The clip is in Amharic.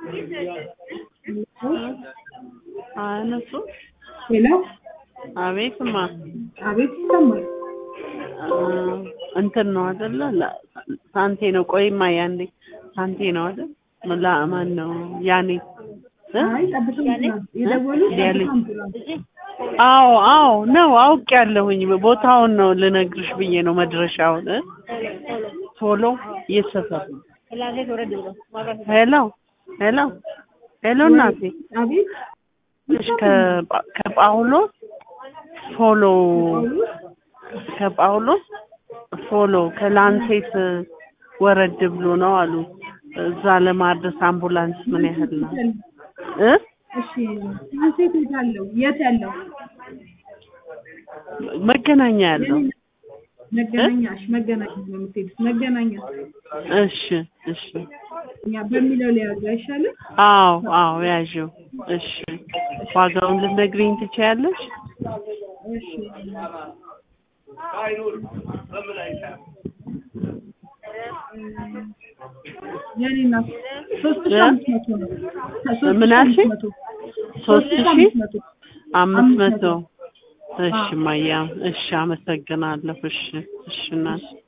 አነሱ ሄሎ፣ አቤትማ አቤት ይሰማል። እንትን ነው አይደለ? ላ- ሳንቴ ነው። ቆይማ ያንዴ ሳንቴ ነው አይደል? ላ ማን ነው ያኔ እ? አይ ጠብታ አምቡላንስ የደወሉት ያለ- ጠብታ አምቡላንስ። አዎ አዎ ነው አውቅ ያለሁኝ ቦታውን ነው ልነግርሽ ብዬ ነው መድረሻውን እ? ቶሎ እየተሰፈር ነው። ሄሎ ሄሎ ሄሎ እናቴ አቤት እሺ ከጳ- ከጳውሎስ ፎሎ ከጳውሎስ ፎሎ ከላንሴት ወረድ ብሎ ነው አሉ። እዛ ለማድረስ አምቡላንስ ምን ያህል ነው እ እሺ፣ ሴት የት ያለው የት ያለው መገናኛ ያለው መገናኛሽ መገናኛ ነው የምትሄዱት መገናኛ እሺ እሺ እኛ በሚለው ሊያዙ አይሻልም? አዎ አዎ ያዥው እሺ ዋጋውን ልትነግሪኝ ትችያለሽ እሺ የኔ እናት ሶስት ሺህ አምስት መቶ ነው። ሶስት ሺህ ምን አምስት አልሽኝ? መቶ ሶስት ሺህ አምስት መቶ አምስት መቶ አምስት እሺ ማያ እሺ አመሰግናለሁ እሺ እሺ እናት